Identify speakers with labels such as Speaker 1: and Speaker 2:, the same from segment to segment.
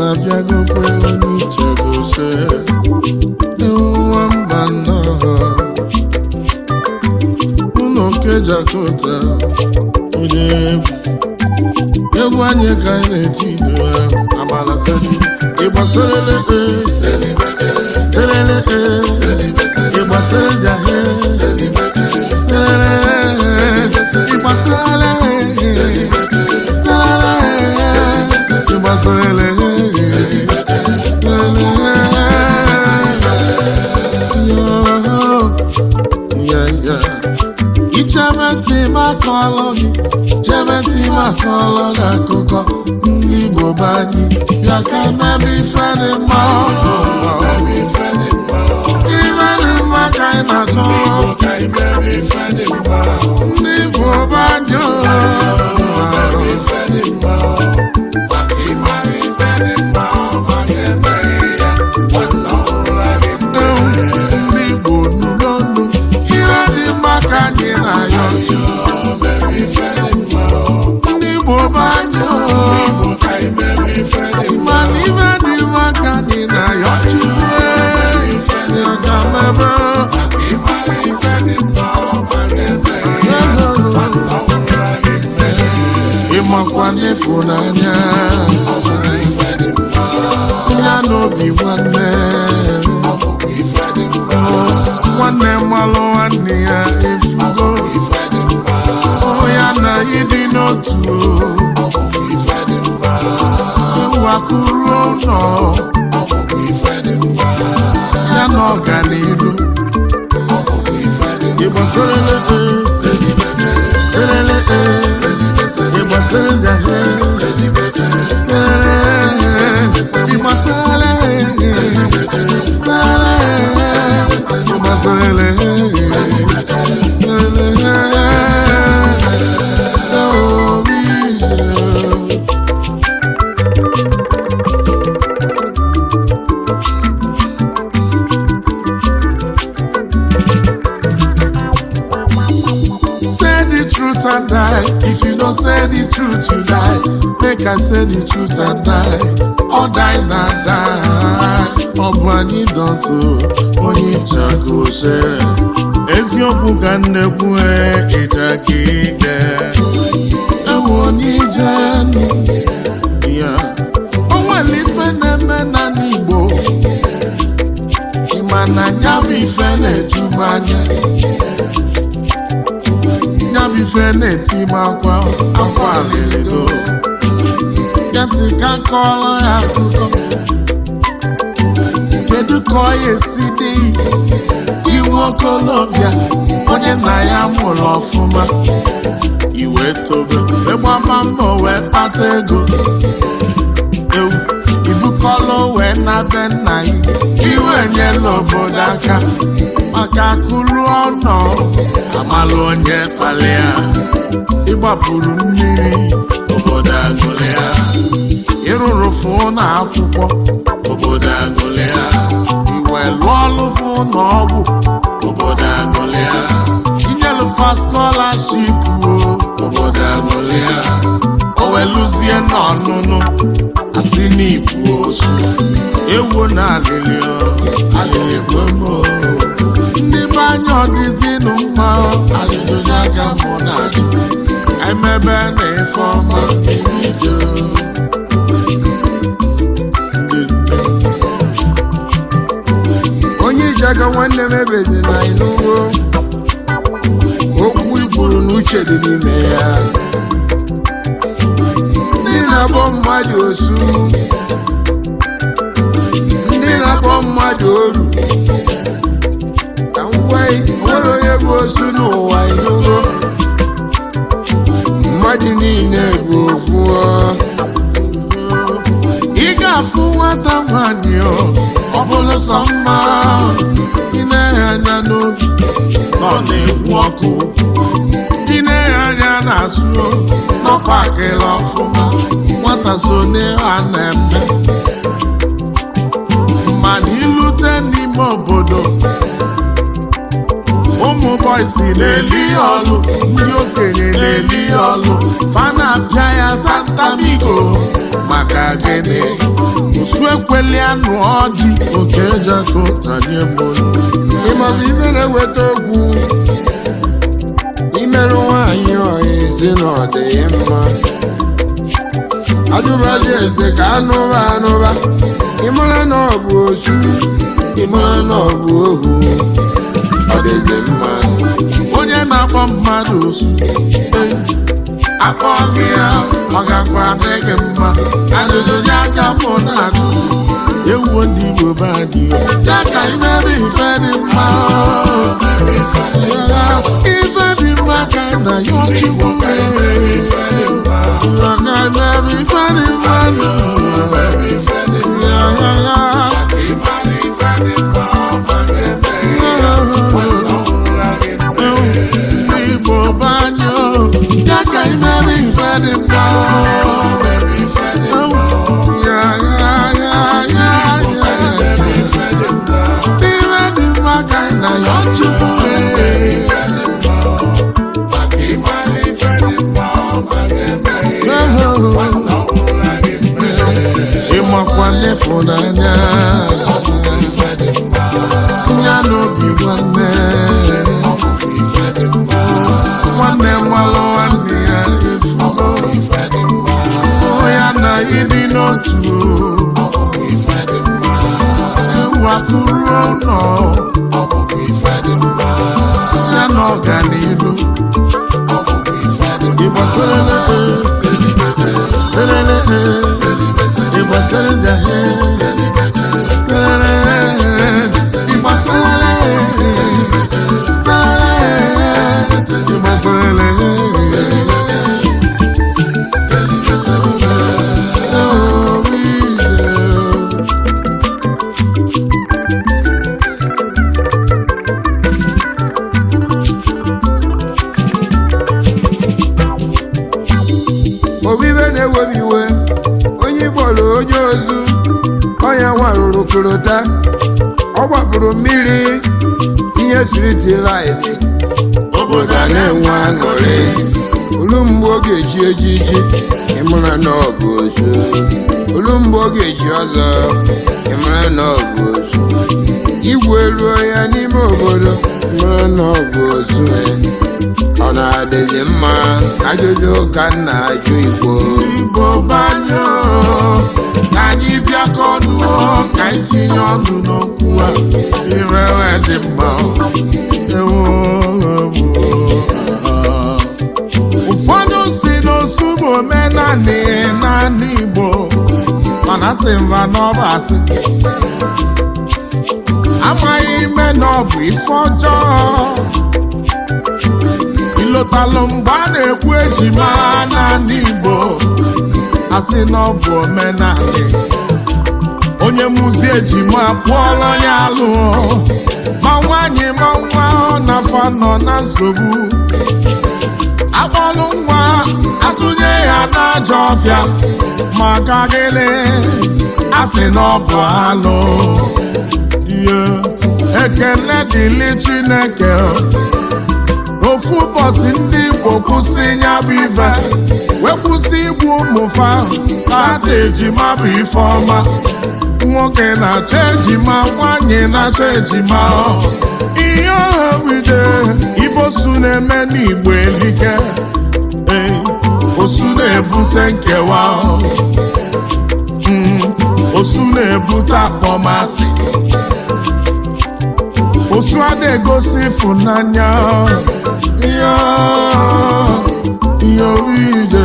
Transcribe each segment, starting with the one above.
Speaker 1: abịagokwe onye ichegose nwamba nnọọ ụlọ kejakota onye egwu egwu anyị ka anyị na-eti ido amala seli ịgbasarele elele ịgbasara jahe ịgbasarele ịgbasarele ichebe ntị makọlụ gị chebe ntị makọlụ gị akụkọ ndị Igbo be anyị bịa ka emebe ife dị mma ife dị mma ka anyị na-achọ ndị Igbo be anyị ndị Igbo nụ n'ọnụ ihe dị mma ka anyị na-ayọ ndị Igbo be anyị mana ife dị mma ka anyị na-ayọ Chukwu ya ka mebe ịmakwa n'ịfụnanya ya n'obi nwanne nwanne mmalụ nwanne ya efugo ya na ịdị n'otu ewu akụrụ ụlọ ya na ọganiru ịgbasarele elele ịgbasara zahe ịgbasara ịgbasarele Say the truth and die. If you don't say the truth, you die. Make I say the truth and die. Or die na die. Ọ bụ anyị dọnso onye chakose. Eziokwu ka nnekwu ịja ka ike. Ewu onye ije ya. O nwere ife na-eme na n'Igbo. Ịma na ya bụ ife na-eju m anya. ya bụ ife na-eti m akwa akwa alịrịdo ya ntị ka kọọrọ ya akụkọ kedu ka ọ ya esi dị iwu okolobịa onye nna ya mụrụ ọfụma iwe tobe ịgbama mbọ wee kpata ego ewu ibukọlụ wee na be nna ya iwe nyela obodo aka maka akụrụ ọnọ amalụ onye kpalịa ịgbapụrụ mmiri obodo agụlịa ịrụrụ fụ na akwụkwọ obodo agụlịa iwe lụọ ọlụ fụ na ọgwụ obodo agụlịa inyelufa skọlaship o obodo agụlịa o weluzie n'ọnụnụ asị n'ikwu osu ewo na alịlị alịlị gbogbo ndị be anya ọdịzinụ mma ajụjụ aka mụ na ajụ emebe na ife ọma erijo
Speaker 2: onye iji aka nwanne m ebezi na ịnụwo okwu igburu na uche dị n'ime ya ndị na-akpọ mmadụ osu ndị na-akpọ mmadụ oru ka m gwa gị, nwere onye bụ osu n'ụwa ịnụgo mmadụ niile bụ ofu ọ.
Speaker 1: ị ga-afụ nwata nwanyị ọ ọ bụrụ sọ mma ị na-enye anya n'obi ka ọ na-ekwu ọkụ ị na-enye anya n'azụ n'ọpakịrị ọfụma nwata so n'ihe a na-eme mana ilute n'ime obodo ụmụ boys na-eli ọlụ ndị okenye na-eli ọlụ fana apịa ya santamigo maka gịnị osu ekweli anụ ọdị oke jako tanye mbolu
Speaker 2: ịmọbụ ibe na-eweta okwu imerụ nwaanyị ọha ezi na ọ dị mma ajụbaji eze ka anụba anụba ịmara na ọ bụ osu ịmara na ọ bụ ohu ọ dịzi mma
Speaker 1: onye na-akpọ mmadụ osu eh, akpọ gị ya ọ gakwa adị gị mma ajụjụ nye aka mụ na-ajụ ewuo ndị Igbo be anyị ya ka imere ife dị mma ife dị mma ka na ya ọchịkwu ya ka imere ife dị mma ya ya ya Igbo banyo ya ka imere ife dị mma ya ya ya ya ya ife dị mma ka na ya chukwu ịmakwa n'ịfụnanya ya n'obi nwanne nwanne nwalụ nwanne ya efugo ya na ịdị n'otu ewu akụrụ ụlọ ya na ọganihu ịgbasara
Speaker 2: obibe na-ewebi iwe onye ịkpọrọ onye ozu ọnya nwarụrụ korota ọ gbapụrụ mmiri ihe siriti laịdị obodo a na-enwe aṅụrị olu mgbe ọ ga-eji ejiji ịmara na ọ bụ ozu olu mgbe ọ ga-eji ọzọ ịmara na ọ bụ ozu igwe ruo ya n'ime obodo ịmara na ọ bụ ozu ọ na-adịghị mma ajụjụ ka m na-ajụ igbo
Speaker 1: Igbo banyo ka anyị bịakọ ọnụ ka anyị tinye ọnụ n'okwu a irewe dị mma ewo ụfọdụ si n'osu bụ omenanị naanị Igbo mana sị mba n'ọba asị amaghị ime na ọ bụ ife ọjọọ ịlọtalụ mgbe a na-ekwu ejima n'ala Igbo asị na ọ bụ omenala onye mụzi ejima kpụọrọ ya alụ ma nwaanyị ma nwa ọ na-afa nọ na nsogbu akpọlụ nwa atụnye ya n'ajọ ọfịa maka gịnị asị na ọ bụ alụ ihe ekele dịlị Chineke ofu ụbọchị ndị Igbo kwụsị ya bụ ife wee kwụsị igbu ụmụfa ata ejima bụ ife ọma nwoke na-achọ ejima nwanyị na-achọ ejima ihe ọha bido ifosu na-eme n'Igbo elike ee osu na-ebute nkewa Mm, osu na-ebute akpọmasị osu a na-egosi ịfụnanya ya ya ije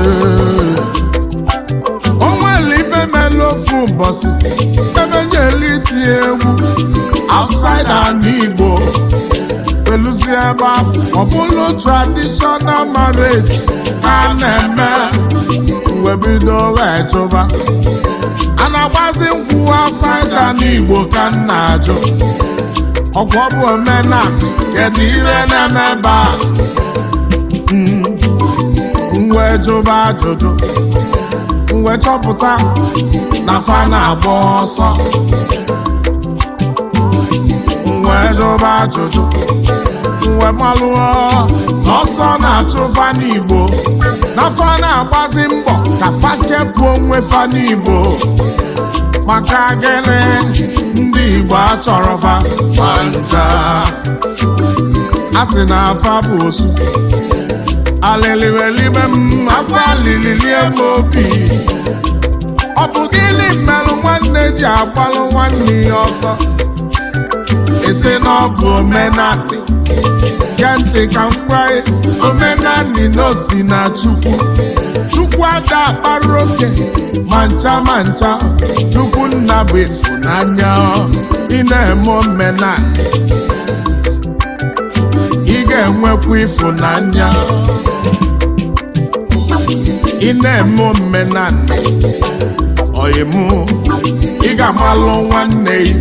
Speaker 1: o nwere ife mere ofu ụbọchị ebe njeli tie egwu outside ala Igbo peluzi ebe ahụ ọ bụrụ traditional marriage ka a na-eme wee bido wee jụba a na-agbazi nkwụ outside ala Igbo ka m na-ajụ ọgwụ ọ bụ omenala kedu ire na-eme ebe a mwe jụba ajụjụ mwe chọpụta na fa na-agba ọsọ mwe jụba ajụjụ wee malụọ ọsọ na-achụ fa n'igbo na fa na-agbazi mbọ ka fa kepụ onwe fa n'igbo maka gịnị ndị igbo achọrọ fa ma nja a sị na afa bụ osu alịlịwelibe m akwa alịlịlie m obi ọ bụ gịnị mmerụ nwanne ji agbalụ nwanne ya ọsọ esi na ọ bụ omenanị gee ntị ka m gwa gị omenanị na osi na chukwu chukwu ada akpara oke ma ncha ma ncha chukwu nna bụ ịfụnanya ị na-eme omenanị ị ga-enwekwa ịfụnanya ị na-eme omenanị ọyịmụ ị ga-amalụ nwanne gị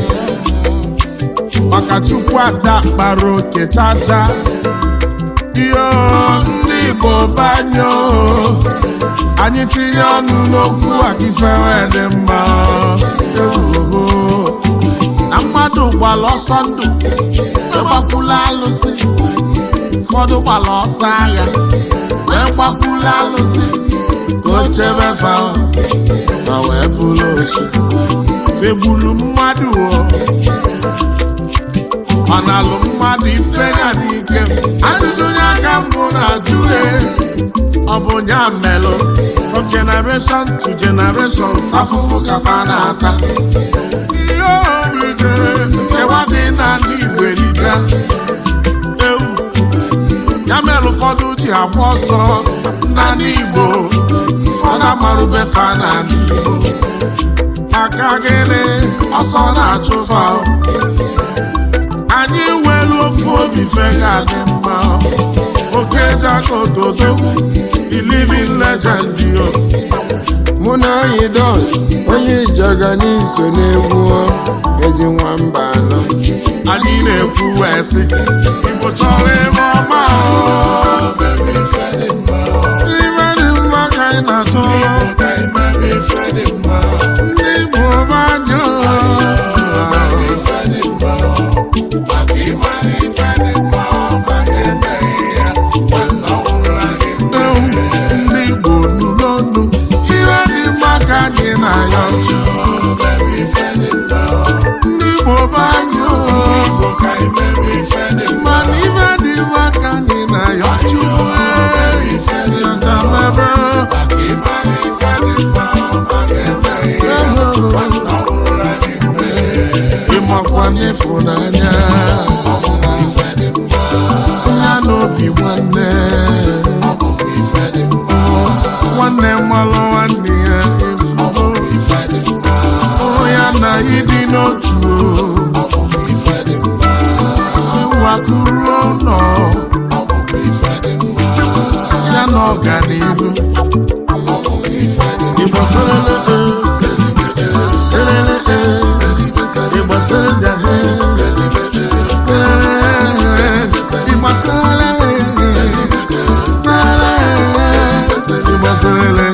Speaker 1: maka chukwu ada kpara oke chacha iyo ndị igbo banyo anyị tinye ọnụ n'okwu akifere dị mma ehuho na mmadụ gbara ọsọ ndụ gbakwula alụsị ụfọdụ gbara ọsọ agha wee gbakwula alụsị ka o chebe fa ma wee bụrụ osu fegburu mmadụ o ọ na-alụ mmadụ ife ya n'ike ajụjụ onye aka mbụ na-ajụ e ọ bụ ya melụ from generation to generation afụfụ ka fa na-ata ihe obi jere nkewa dị n'ala Igbo erika ewu ya mere ụfọdụ ji agba ọsọ n'ala Igbo ụfọdụ amarụbe fa n'ala Igbo maka gịnị ọsọ na-achụfa anyị nwere ofu obi fega dị mma oke jakotodogwu living legend yo
Speaker 2: mụ na anyị dos onye ijaga n'iso na-egwu ezi nwamba anọ
Speaker 1: anyị na-ekwu wee sị igbo chọrọ ebe ọma o. ibe dị mma ka anyị na-achọ ndị igbo banyo ndị igbo nụ n'ọnụ ihe dị mma ka anyị na-ayọ ndị igbo banyo mana ibe dị mma ka anyị na-ayọ chukwu yatamebe ịmakwa n'ịfụnanya ya n'obi nwanne nwanne mmalụ nwanne ya efugo ya na ịdị n'otu ịwakuru ụlọ ya na ọganihu Igbo serele e, serele e, Igbo serele e, serele e, Igbo serele e, serele e, Igbo serele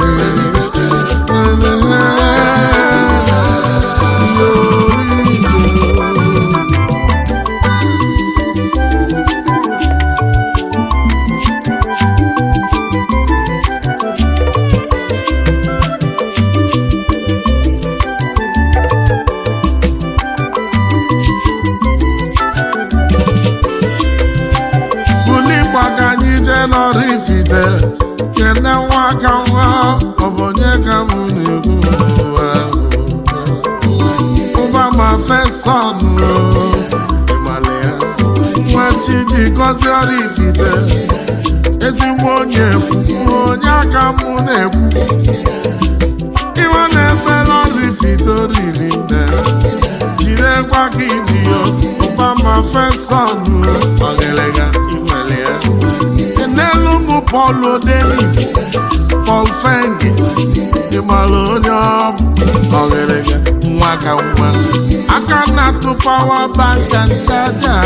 Speaker 1: e. Buli gbaga anyị jee n'ọrụ ifite kene nwa aka nwa ọ bụ onye ka m na-ekwu ụwa ụba ma feson ịgbalị ya nwa chi ji gọzie ọrụ ifite ezigbo onye ekwu onye aka m na-ekwu iwe na-eme n'ọrụ ifite oriri nne jirekwa ka iji ya ụba ma feson ọgịlịga inwere ya n'elu ụmụ Paul Odeni Paul Fengi ịmara onye ọ bụ ọgịrịga nwa ka nwa aka na-atụ pawa banka nchaja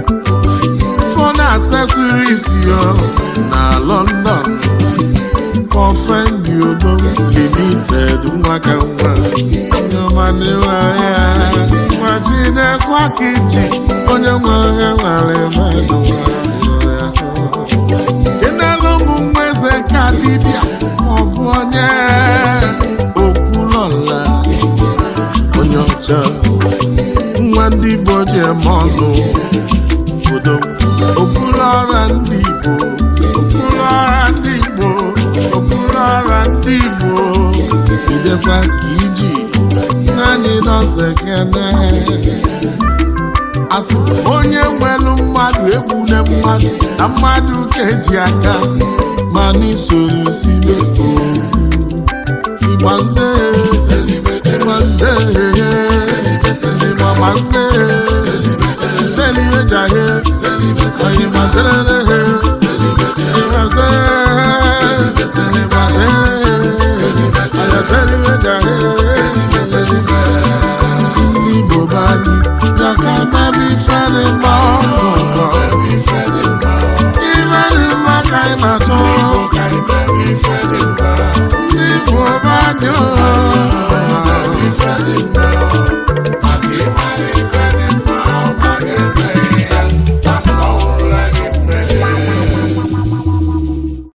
Speaker 1: fon accessories yo na London kọfendi odo limited nwa ka nwa nyọmanịwaya nwa chinekwa ka iji onye nwere ya nwere mmadụ kenelu ụmụ nwa eze ka dibịa maọbụ onye okwulọla onye ọcha nwa ndị Igbo ji eme ọnụ obodo okpuru ọra ndị Igbo okpuru ọra ndị Igbo okpuru ọra ndị Igbo idekwa ka iji naanị nọọsụ ekene asị onye nwelu mmadụ egbune mmadụ na mmadụ ka eji aka ma n'isoro sibe igbanze igbanze igbanze selibe jahe oyimazelele igbanze igbanze ayaselibe jahe ndị Igbo bani yaka mebi ifere mma ọgụgọ ifere mma ka ị na-achọ ndị Igbo bani